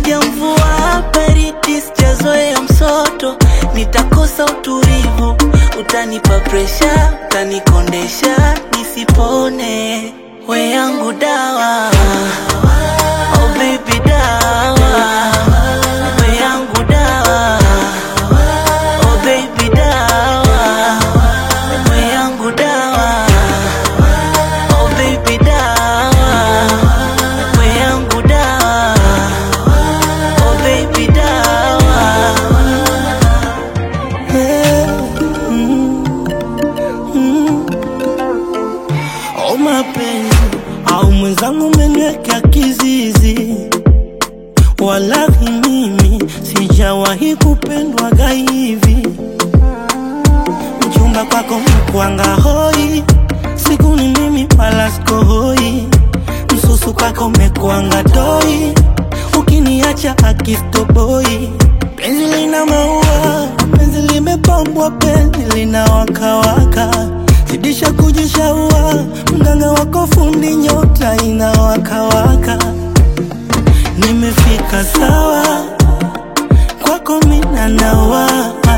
ikija mvua baridi sijazoea msoto nitakosa utulivu utanipa presha utanikondesha nisipone we yangu dawa oh baby dawa we yangu dawa oh baby dawa we yangu dawa oh baby dawa we yangu dawa oh baby dawa Oh mapenzi au mwenzangu umeniweka kizizi, walahi mimi sijawahi kupendwaga hivi. Mchumba kwako mkwanga hoi, siku ni mimi wala sikohoi, msusu kwako mekwanga toi, ukiniacha akistoboi. Penzi lina maua, penzi limepambwa, penzi lina wakawaka zidisha kujishaua, mganga wako fundi, nyota inawakawaka. Nimefika sawa kwako, mina nawa